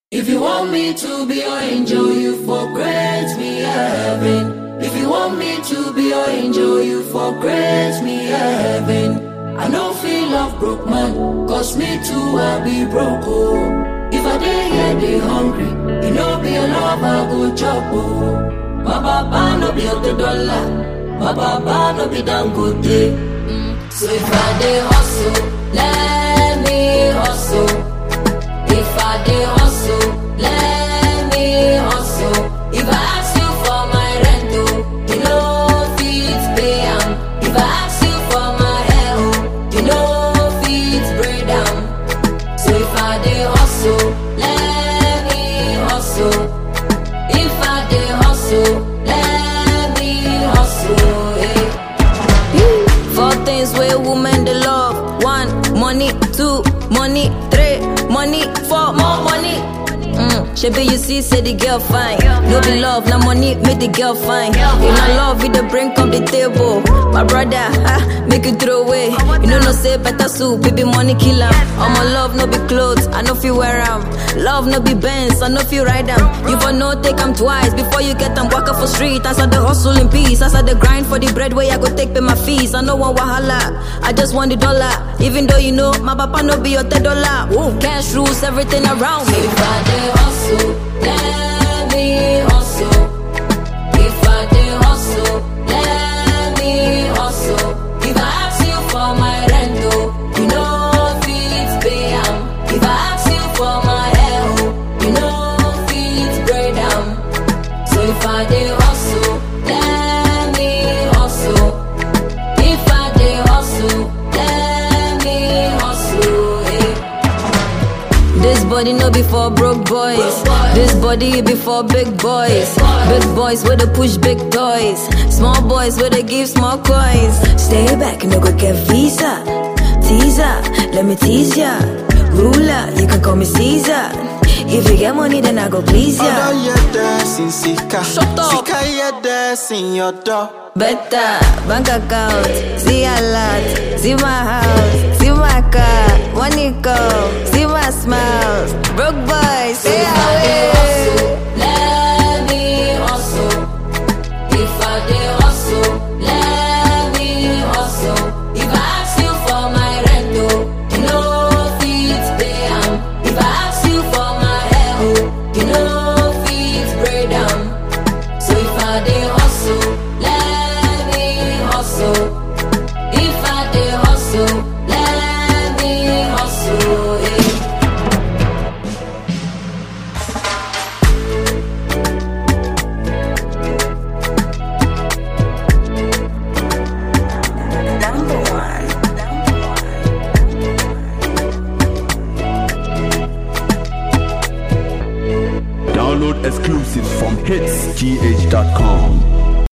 If you want me to be your angel, you for grant me heaven. If you want me to be your angel, you for grant me heaven. I no feel love broke man, cause me too I be broke oh. If I dey here dey hungry, you know be your love I go chop oh. My papa no be the dollar, my papa no be dangote. Mm. So if I dey hustle, let me hustle. If I dey hustle, let me hustle. If I ask you for my rent, oh, you know fit pay am. If I ask you for my hair, oh, you know fit braid am. So if I dey hustle, let me hustle. If I dey hustle, let me hustle. eh. Four things where women they love. One, money. Two, money. Three, money. Four, more money. Mm, Shebi you see, say the girl fine. No be love, na money make the girl fine. You know love, with the brink of the table. My brother, ha, make it throw away. You know no say better soup, baby money kill am. All my love no be clothes, I no feel wear am. Love no be Benz, I no feel ride am. You for no take am twice before you get am. Walk up for street, as I the hustle in peace, as I the grind for the bread where I go take pay my fees. I no want wahala, I just want the dollar. Even though you know my papa no be your ten dollar. Woo, cash rules everything around me. If I dey hustle, let me hustle. If I dey hustle, let me hustle. If I ask you for my rent, oh, you know fit pay am. If I ask you for my hair, oh, you know fit braid am. So if I dey hustle, let me hustle. If I dey hustle, let me hustle. eh. This body no be for broke boys. This body be for big boys. Big boys where they push big toys. Small boys where they give small coins. Stay back, no go get visa. Teaser, let me tease ya. Ruler, you can call me Caesar. If you get money, then I go please Ọ̀dọ́ ya. yẹ dẹ́sìn síkà. Shut up. Síkà yẹ dẹ́sìn yọ̀dọ̀. Better bank account, see a lot, see my house, see my car, money come, see my smiles. Broke boys, stay If I dey away. hustle, let me hustle. If I dey hustle, let me hustle. If I ask you for my rent, oh, you know fit pay am. If I ask you for my hair, oh, you know fit braid am. So if I dey hustle, let me hustle. If I dey hustle, let me hustle. eh. Download exclusives from hitsgh.com.